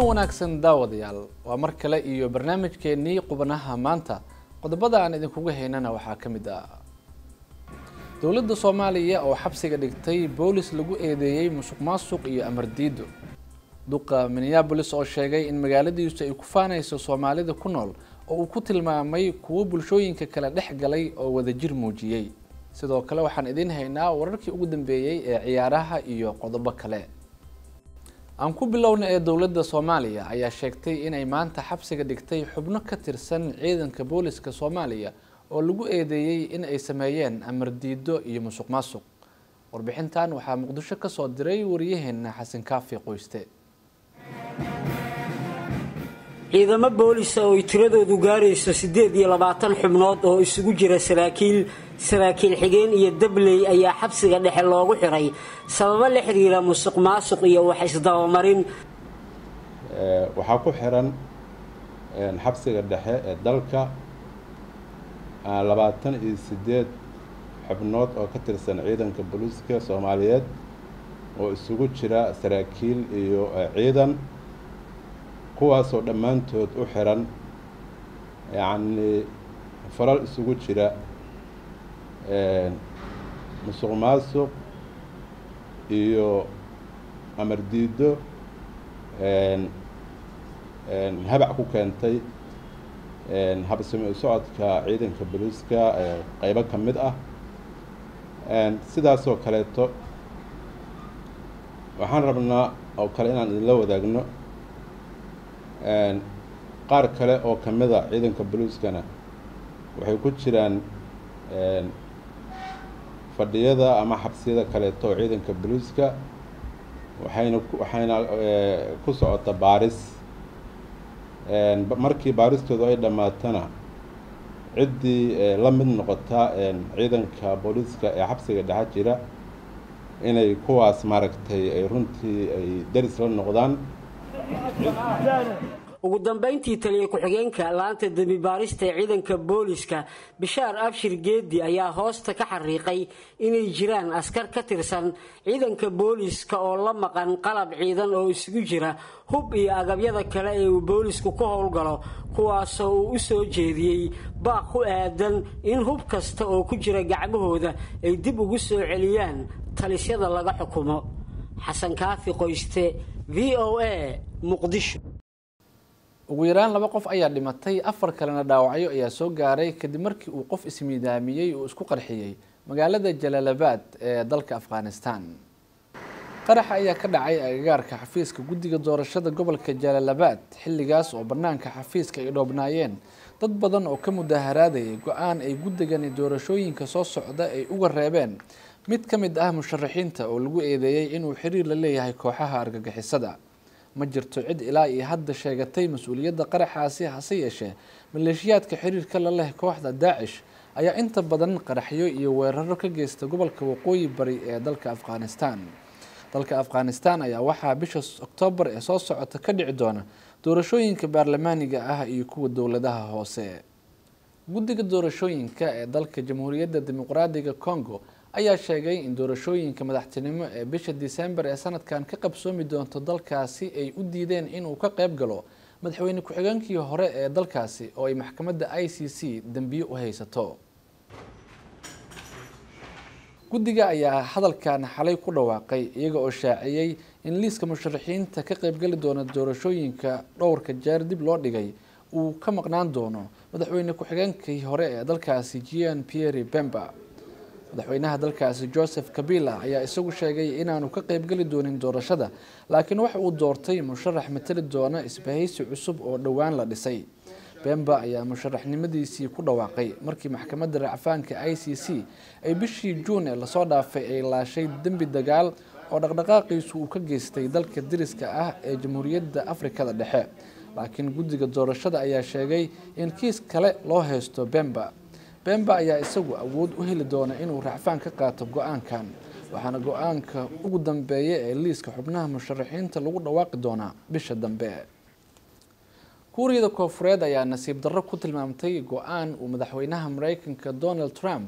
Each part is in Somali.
wanaagsan daawadayaal waa mar kale iyo barnaamijkeenii qubanaha maanta qodobada aan idinkuga haynana waxaa ka mid ah dowladda soomaaliya oo xabsiga dhigtay boolis lagu eedeeyey musuq maasuq iyo amar diido duqa minneabolis oo sheegay in magaaladiisu ay ku faanayso soomaalida ku nool oo uu ku tilmaamay kuwo bulshooyinka kale dhex galay oo wadajir muujiyey sidoo kale waxaan idiin haynaa wararkii ugu dambeeyey ee ciyaaraha iyo qodobo kale aan ku bilowna ee dowladda soomaaliya ayaa sheegtay inay maanta xabsiga dhigtay xubno ka tirsan ciidanka booliska soomaaliya oo lagu eedeeyey in ay sameeyeen amar diido iyo musuq maasuq warbixintan waxaa muqdisho ka soo diray wariyaheena xasan kaafi qoyste ciidamo boolisa oo ay tiradoodu gaarayso siddeed iyo labaatan xubnood oo isugu jira saraakiil saraakiil xigeen iyo dabley ayaa xabsiga dhexe loogu xiray sababo la xiriira musuq maasuq iyo wax isdabamarin waxaa ku xiran xabsiga dhexe ee dalka labaatan iyo siddeed xubnood oo ka tirsan ciidanka booliiska soomaaliyeed oo isugu jira saraakiil iyo ciidan kuwaasoo dhammaantood u xiran yacnii falal isugu jira musuq maasuq iyo amar diido habac ku keentay habsami u socodka ciidanka booliiska qeybo ka mid ah sidaasoo kaleeto waxaan rabnaa oo kale inaan idinla wadaagno qaar kale oo ka mid a ciidanka booliiskana waxay ku jiraan fadhiyada ama xabsiyada kaleeto oo ciidanka booliiska waxayna waxayna ku socota baaris markii baaristoodu ay dhammaatana ciddii la mid noqota ciidanka booliiska ee xabsiga dhexa jira inay kuwaas maaragtay ay runtii ay daris la noqdaan ugu dambayntii taliya ku-xigeenka laanta dembi baarista ee ciidanka booliska bishaar abshir geedi ayaa hoosta ka xariiqay inay jiraan askar ka tirsan ciidanka booliska oo la maqan qalab ciidan oo isugu jira hub iyo agabyada kale ee uu boolisku ka howlgalo kuwaasoo uu u soo jeediyey baaq ku aadan in hub kasta oo ku jira gacmahooda ay dib ugu soo celiyaan talisyada laga xukumo xasan kaafi qoyste v o a muqdisho ugu yaraan laba qof ayaa dhimatay afar kalena dhaawacyo ayaa soo gaaray kadib markii uu qof ismiidaamiyey oo isku qarxiyey magaalada jalaalabad ee dalka afghanistan qaraxa ayaa ka dhacay agagaarka xafiiska guddiga doorashada gobolka jalaalabad xilligaas oo banaanka xafiiska ay dhoobnaayeen dad badan oo ka mudaharaadayay go-aan ay guddigani doorashooyinka soo socda ay uga reebeen mid ka mid ah musharaxiinta oo lagu eedeeyey inuu xiriir la leeyahay kooxaha argagixisada ma jirto cid ilaa iyo hadda sheegatay mas-uuliyadda qaraxaasi hase yeeshee maleeshiyaadka xiriirka la leh kooxda daacish ayaa inta badan qaraxyo iyo weeraro ka geysta gobolka waqooyi bari ee dalka afghanistan dalka afghanistan ayaa waxaa bisha oktoobar ee soo socota ka dhici doona doorashooyinka baarlamaaniga ah iyo kuwa dowladaha hoose guddiga doorashooyinka ee dalka jamhuuriyadda dimuqraadiga congo ayaa sheegay in doorashooyinka madaxtinimo ee bisha disembar ee sanadkan ka qabsoomi doonto dalkaasi ay u diideen inuu ka qayb galo madaxweyne ku-xigeenkii hore ee dalkaasi oo ay maxkamadda i c c dembiyo u haysato guddiga ayaa hadalkan xalay ku dhawaaqay iyaga oo shaaciyey in liiska musharaxiinta ka qaybgali doona doorashooyinka dhowrka jeer dib loo dhigay uu ka maqnaan doono madaxweyne ku-xigeenkii hore ee dalkaasi gian pierre bemba madaxweynaha dalkaasi joseph kabila ayaa isagu sheegay inaanu ka qaybgeli doonin doorashada laakiin waxa uu doortay musharax matali doona isbahaysi cusub oo dhowaan la dhisay bemba ayaa musharaxnimadiisii ku dhawaaqay markii maxkamadda racfaanka i c c ay bishii juun ee lasoo dhaafay ay laashay dembi dagaal oo dhaqdhaqaaqiisu uu ka geystay dalka dariska ah ee jamhuuriyadda afrikada dhexe laakiin guddiga doorashada ayaa sheegay in kiis kale loo haysto bemba bemba ayaa isagu awood u heli doona inuu racfaan ka qaato go-aankan waxaana go-aanka ugu dambeeya ee liiska xubnaha musharaxiinta lagu dhawaaqi doonaa bisha dambe kuuriyada koofureed ayaa nasiib darro ku tilmaamtay go-aan uu madaxweynaha mareykanka donald trump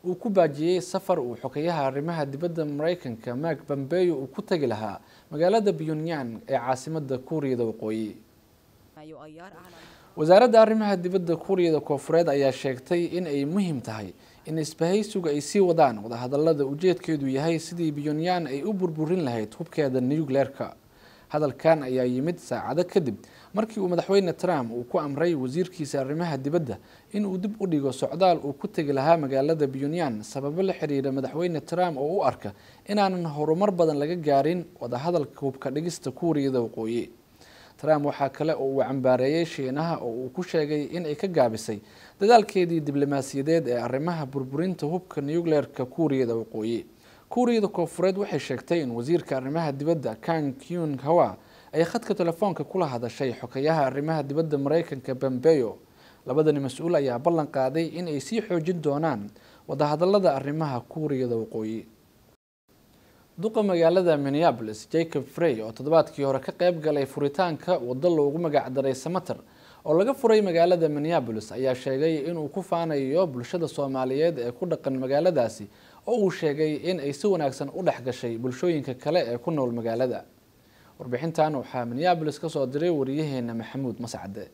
uu ku baajiyey safar uu xokeyaha arrimaha dibadda mareykanka mark bambeyo uu ku tegi lahaa magaalada pyongyang ee caasimada kuuriyada waqooyi wasaaradda arrimaha dibadda kuuriyada koofureed ayaa sheegtay in ay muhiim tahay in isbahaysigu ay sii wadaan wadahadalada ujeedkeedu yahay sidii pyongyang ay u burburin lahayd hubkeeda nucleerka hadalkan ayaa yimid saacado kadib markii uu madaxweyne trump uu ku amray wasiirkiisa arrimaha dibadda in uu dib u dhigo socdaal uu ku tegi lahaa magaalada pyongyang sababo la xiriira madaxweyne trump oo u arka inaanan horumar badan laga gaarin wadahadalka hubka dhigista kuuriyada waqooyi trump waxaa kale oo uu cambaareeyey shiinaha oo uu ku sheegay in ay ka gaabisay dadaalkeedii diblomaasiyadeed ee arrimaha burburinta hubka nucleerka kuuriyada waqooyi kuuriyada koofureed waxay sheegtay in wasiirka arrimaha dibadda kang kyun hawa ay khadka telefoonka kula hadashay xokeyaha arrimaha dibadda mareykanka bambeyo labadani mas-uul ayaa ballan qaaday in ay sii xoojin doonaan wadahadalada arrimaha kuuriyada waqooyi duqa magaalada minneabolis jacob frey oo toddobaadkii hore ka qeyb galay furitaanka waddo loogu magacdaray samater oo laga furay magaalada minneabolis ayaa sheegay inuu ku faanayo bulshada soomaaliyeed ee ku dhaqan magaaladaasi oo uu sheegay in ay si wanaagsan u dhex gashay bulshooyinka kale ee ku nool magaalada warbixintan waxaa minneabolis ka soo diray wariyaheena maxamuud mascade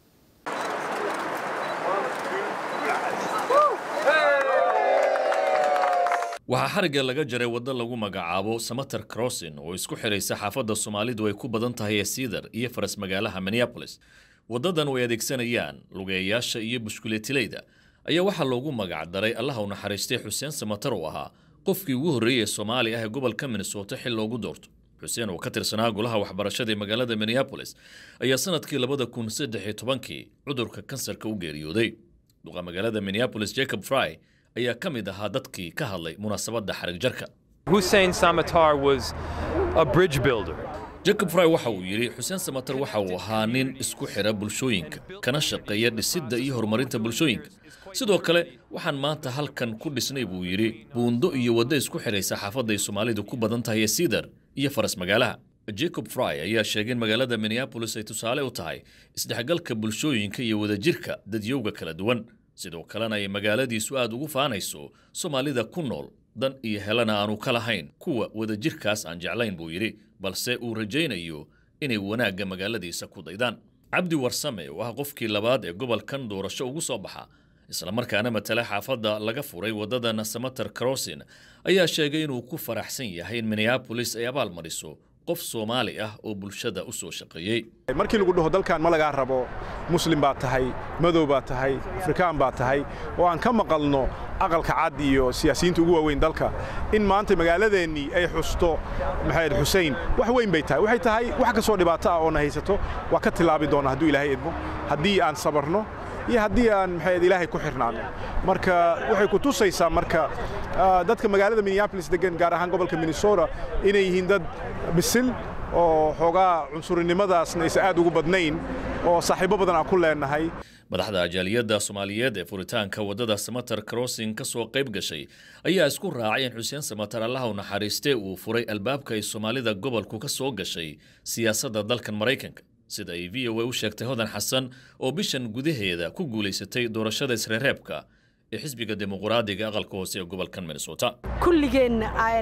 waxaa xarigga laga jaray waddo lagu magacaabo samater crossin oo isku xidhaysa xaafadda soomaalidu ay ku badan tahay ee siidar iyo faras magaalaha minneabolis waddadan oo ay adeegsanayaan lugeeyayaasha iyo bushkuleetilayda ayaa waxaa loogu magac daray allaha u naxariistay xuseen samater oo ahaa qofkii ugu horreeyey ee soomaali ah ee gobolka minnesota xil loogu doorto xuseen oo ka tirsanaa golaha waxbarashada ee magaalada minneabolis ayaa sanadkii labada kun saddex iyo tobankii cudurka kansarka u geeriyooday duqa magaalada minneabolis jacob fry ayaa ka mid ahaa dadkii ka hadlay munaasabadda xarig jarka Hussein Samatar was a bridge builder. jacob fry waxa uu yidhi xuseen samater waxa uu ahaa nin isku xidha bulshooyinka kana shaqeeya dhisidda iyo horumarinta bulshooyinka sidoo kale waxaan maanta halkan ku dhisnay buu yidhi buundo iyo waddo isku xidhaysa xaafadda ay soomaalidu ku badan tahay ee siidar iyo faras magaalaha jacob fry ayaa sheegay in magaalada minneabolis ay tusaale u tahay isdhexgalka bulshooyinka iyo wadajirka dadyowga kala duwan sidoo kalena ay magaaladiisu aad ugu faanayso soomaalida ku nool dan iyo helana aanu ka lahayn kuwa wadajirkaas aan jeclayn buu yidhi balse uu rajaynayo inay wanaagga magaaladiisa ku daydaan cabdi warsame oo ah qofkii labaad ee gobolkan doorasho ugu soo baxa islamarkaana matala xaafadda laga furay waddadan samater crossin ayaa sheegay inuu ku faraxsan yahay in minneabolis ay abaal mariso qof soomaali ah oo bulshada u soo shaqeeyey markii lagu dhaho dalkan ma lagaa rabo muslim baad tahay madow baad tahay afrikaan baad tahay oo aan ka maqalno aqalka cad iyo siyaasiyiinta ugu waaweyn dalka in maanta magaaladeennii ay xusto maxamed xusein wax weyn bay tahay waxay tahay wax kastoo dhibaato ah oo na haysato waa ka tilaabi doona hadduu ilaahay idmo haddii aan sabarno iyo haddii aan maxayd ilaahay ku xirnaano marka waxay ku tusaysaa marka dadka magaalada minneabolis degan gaar ahaan gobolka minnesota inay yihiin dad bisil oo xoogaa cunsurinimadaasna aysan aad ugu badnayn oo saaxiibo badan aan ku leenahay madaxda ajaaliyadda soomaaliyeed ee furitaanka waddada samater crossin ka soo qayb gashay ayaa isku raacay in xuseen samater allaha u naxariistee uu furay albaabka ay soomaalida gobolku ka soo gashay siyaasadda dalkan maraykanka sida ay v o a u sheegtay hodan xasan oo bishan gudaheeda ku guulaysatay doorashada isreereebka ee xisbiga dimuqraadiga aqalka hoose ee gobolkan minnesota kulligeen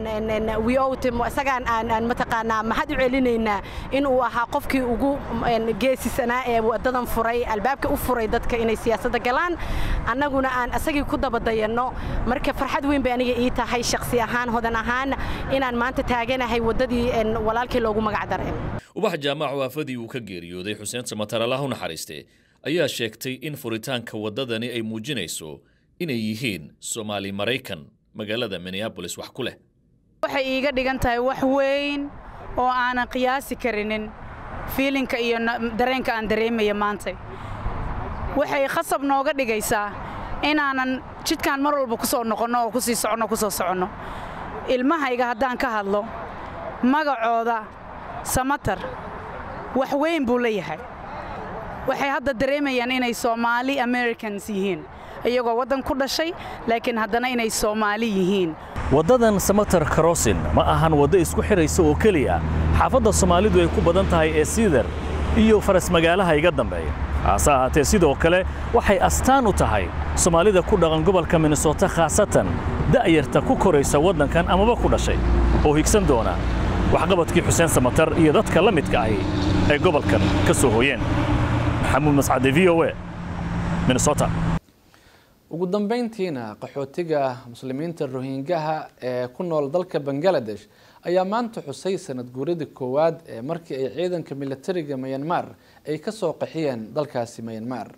isagaan aan mataqaanaa maxaad u celinaynaa inuu ahaa qofkii ugu geesisanaa ee wadadan furay albaabka u furay dadka inay siyaasadda galaan annaguna aan isagii ku dabadayanno marka farxad weyn bay aniga ii tahay shakhsi ahaan hodan ahaan inaan maanta taaganahay waddadii walaalkii loogu magac daray ubax jaamac waafadii uu ka geeriyooday xuseen samatar allah u naxariiste ayaa sheegtay in furitaanka waddadani ay muujinayso inay yihiin soomaali maraykan magaalada minneabolis wax ku leh waxay iiga dhigan tahay wax weyn oo aanan qiyaasi karinin fiilinka iyo dareenka aan dareemaya maanta waxay khasab nooga dhigaysaa inaanan jidkaan mar walba ku soo noqonno oo ku sii soconno ku soo soconno ilmahayga haddaan ka hadlo magacooda samatar wax weyn buu leeyahay waxay hadda dareemayaan inay soomaali americans yihiin iyagoo waddan ku dhashay laakiin haddana inay soomaali yihiin waddadan samater crossin ma ahan waddo isku xidhaysa oo keliya xaafadda soomaalidu ay ku badan tahay ee siidar iyo faras magaalaha iga dambeeya hase ahaatee sidoo kale waxay astaan u tahay soomaalida ku dhaqan gobolka minnesota khaasatan da'yarta ku koraysa waddankan amaba ku dhashay oo higsan doona waxqabadkii xuseen samatar iyo dadka la midka ahi ay gobolkan ka soo hooyeen maxamuud mascade v o a minnesota ugu dambeyntiina qaxootiga muslimiinta rohingaha ee ku nool dalka bangaladesh ayaa maanta xusay sanad guuradii koowaad ee markii ay ciidanka militariga mayanmar ay ka soo qaxiyeen dalkaasi mayanmar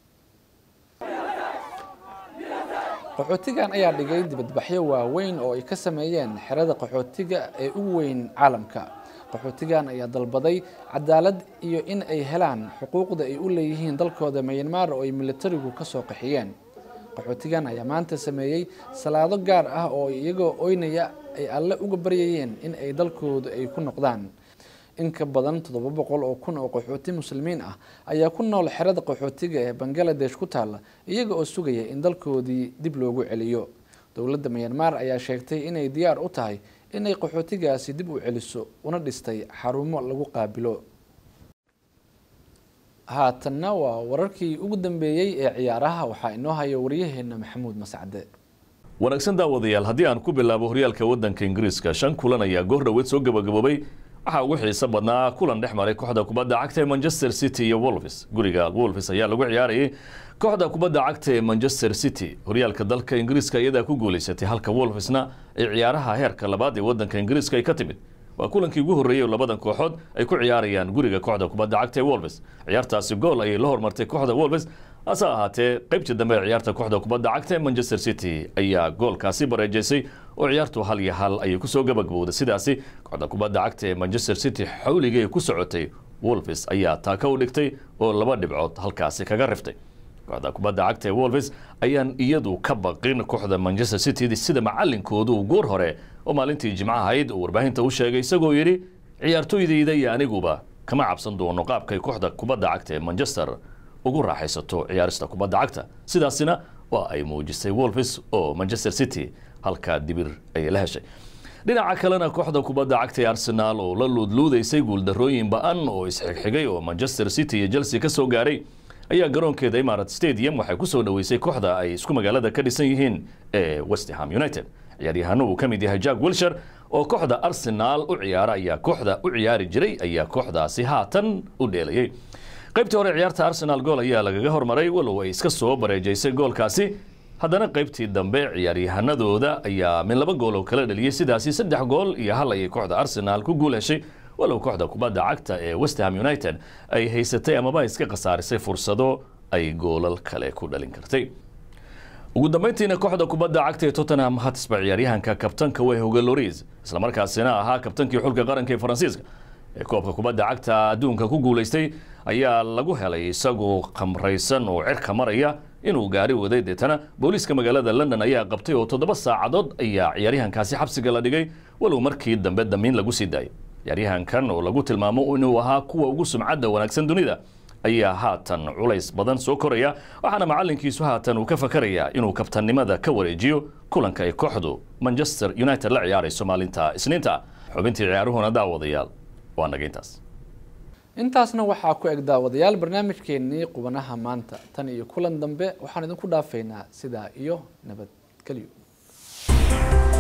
qaxootigan ayaa dhigay dibadbaxyo waaweyn oo ay ka sameeyeen xerada qaxootiga ee ugu weyn caalamka qaxootigan ayaa dalbaday cadaalad iyo in ay helaan xuquuqda ay u leeyihiin dalkooda mayanmar oo ay militarigu ka soo qaxiyeen qaxootigan ayaa maanta sameeyey salaado gaar ah oo iyagoo oynaya ay alle uga baryayeen in ay dalkooda ay ku noqdaan in ka badan toddoba boqol oo kun oo qaxooti muslimiin ah ayaa ku nool xerada qaxootiga ee bangaladesh ku taalla iyaga oo sugaya in dalkoodii dib loogu celiyo dowladda mayanmar ayaa sheegtay inay diyaar u tahay inay qaxootigaasi dib u celiso una dhistay xarumo lagu qaabilo haatanna waa wararkii ugu dambeeyey ee ciyaaraha waxaa inoo haya waryaheena maxamuud mascade wanaagsan daawadayaal haddii aan ku bilaabo horyaalka waddanka ingiriiska shan kulan ayaa goor dhoweed soo gabagaboobay waxaa ugu xiiso badnaa kulan dhex maray kooxda kubadda cagta ee manchester city iyo wolves guriga wolves ayaa lagu ciyaarayay kooxda kubadda cagta ee manchester city horyaalka dalka ingiriiska iyadaa ku guulaysatay halka wolvesna ay ciyaaraha heerka labaad ee waddanka ingiriiska ay ka timid waa kulankii ugu horreeyey oo labadan kooxood ay ku ciyaarayaan guriga kooxda kubadda cagta ee wolves ciyaartaasi gool ayay la hormartay kooxda wolves hase ahaatee qaybtii dambe ee ciyaarta kooxda kubadda cagta ee manchester city ayaa goolkaasi bareejaysay oo ciyaartu hal iyo hal ayay kusoo gabagabowday sidaasi kooxda kubadda cagta ee manchester city xawligay ku socotay wolves ayaa taaka u dhigtay oo laba dhibcood halkaasi kaga riftay kooxda kubadda cagta ee wolves ayaan iyadu ka baqin kooxda manchester city sida macalinkoodu goor hore oo maalintii jimcaha ahayd uu warbaahinta u sheegay isagoo yidhi ciyaartoydayda iyo aniguba kama cabsan doono qaabkay kooxda kubadda cagta ee manchester ugu raaxaysato ciyaarista kubadda cagta sidaasina waa ay muujisay wolves oo manchester city halkaa dibir ayay la heshay dhinaca kalena kooxda kubadda cagta ee arsenaal oo la luudluudaysay guuldarrooyin ba-an oo isxigxigay oo manchester city iyo chelsea ka soo gaaray ayaa garoonkeeda imarat stadium waxay ku soo dhoweysay kooxda ay isku magaalada ka dhisan yihiin ee westham united ciyaaryahano uu ka mid yahay jack wilshire oo kooxda arsenaal u ciyaara ayaa kooxda u ciyaari jiray ayaa kooxdaasi haatan u dheelayay qaybtii hore ciyaarta arsenal gool ayaa lagaga hormaray walow ay iska soo bareejaysay goolkaasi haddana qaybtii dambe ciyaaryahanadooda ayaa min laba gool oo kala dhaliyey sidaasi saddex gool iyo hal ayay kooxda arsenaal ku guul heshay walow kooxda kubadda cagta ee westham united ay haysatay amaba iska khasaarisay fursado ay goolal kale ku dhalin kartay ugu dambeyntiina kooxda kubadda cagta ee tottenham hatsba ciyaaryahanka kabtanka wehhoga loris islamarkaasina ahaa kabtankii xulka qaranka ee faransiiska ee koobka kubadda cagta adduunka ku guulaystay ayaa lagu helay isagoo khamraysan oo cirka maraya inuu gaari waday deetana booliiska magaalada london ayaa qabtay oo toddoba saacadood ayaa ciyaaryahankaasi xabsiga la dhigay walow markii dambe damiin lagu sii daayay ciyaaryahankan oo lagu tilmaamo inuu ahaa kuwa ugu sumcadda wanaagsan dunida ayaa haatan culays badan soo koraya waxaana macalinkiisu haatan uu ka fakarayaa inuu kabtannimada ka wareejiyo kulanka ay kooxdu manchester united la ciyaarayso maalinta isniinta xubintii ciyaaruhuna daawadayaal waa naga intaas intaasna waxaa ku eg daawadayaal barnaamijkeenii qubanaha maanta tan iyo kulan dambe waxaan idinku dhaafaynaa sidaa iyo nabadgelyo